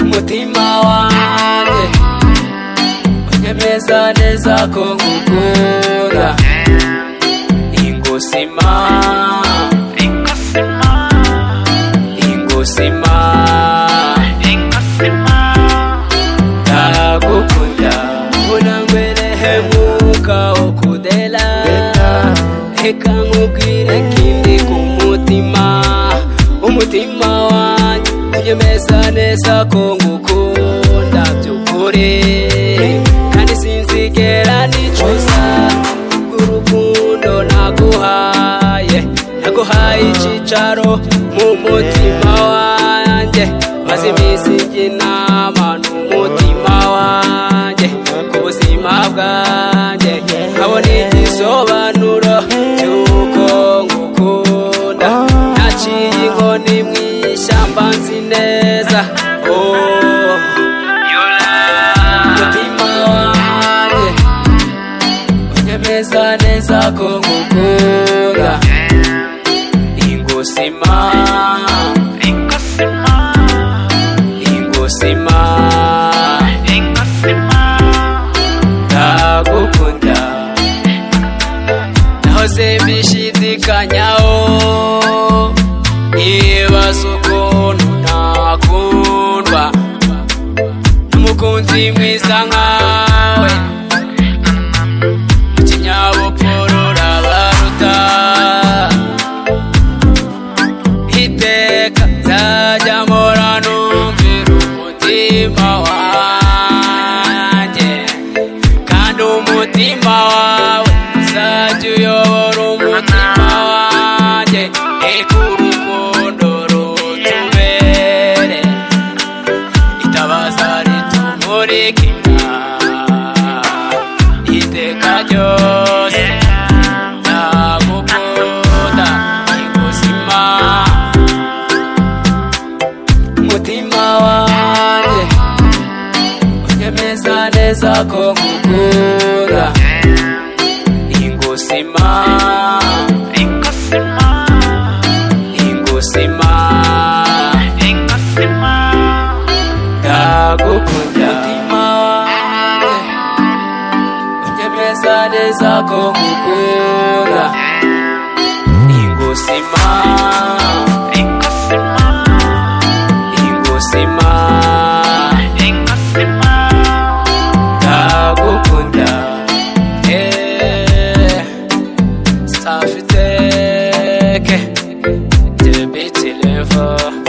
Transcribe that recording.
umutima wanjye unyemeza neza ko nkukunda ingosima ingosima ndagukunda unangwerehe mwuka wo kudela reka nkubwire kindi ku mutima umutima wanjye unyemeza neza ko ngukunda by'ukuri kandi sinzigera nicuza urukundo naguhaye naguhaye icyicaro mu mutima wanjye maze iminsi n'inama n'umutima wanjye ku buzima bwanjye nkabona igisobanuro cy'uko ngukunda naciye inkoni mu ishyamba nzi neza oh. umutima wanjye unyemeza neza ko ngukunda ingosima ingosima ndagukunda nahoze bishidikanyaho nibaza ukuntu nakundwa n'umukunzi mwiza nkawe mu kinyabupfura urabaruta iteka nzajya mpora numvira umutima wanjye kandi umutima wawe uzajya uyobora umutima wanjye reka urukundo rutubere itabaza ritumurikira iteka ryose ndagukunda ibuzima umutima wanjye unyemeza neza ko ngukunda ingusima ingusima ndagukunda umutima wanjye unyemeza neza ko ngukunda ingusima ingusima ndagukunda eh safiteke debitile vuba